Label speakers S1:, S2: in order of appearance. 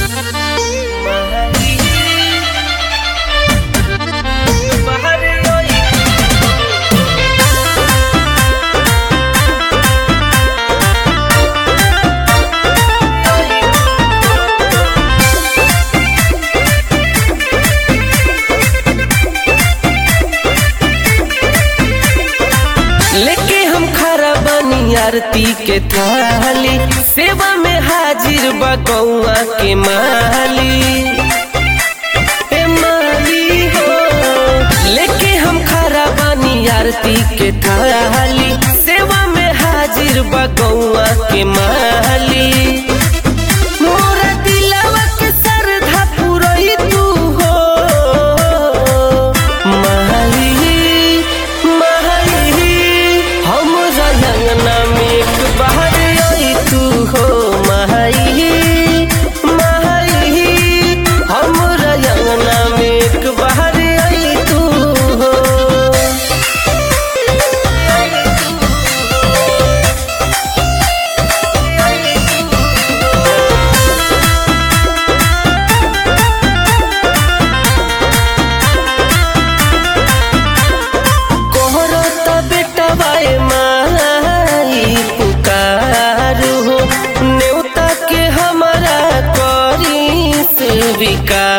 S1: लेके हम खरा बनी आरती के थाली सेवा में हाजिर बा गौआ के माली ए माली हो लेके हम खरा बनी आरती के थाली सेवा में हाजिर बा गौआ के माली मोरा दिलवा के सरधा पुरई तू हो माली माली हम रंगना में एक बाहर आई तू हो माली माली हम रंगना में एक बाहर आई तू हो कोहरो त बेटा बाए माई पुकार हो नेवता के हमारा करी स्वीकार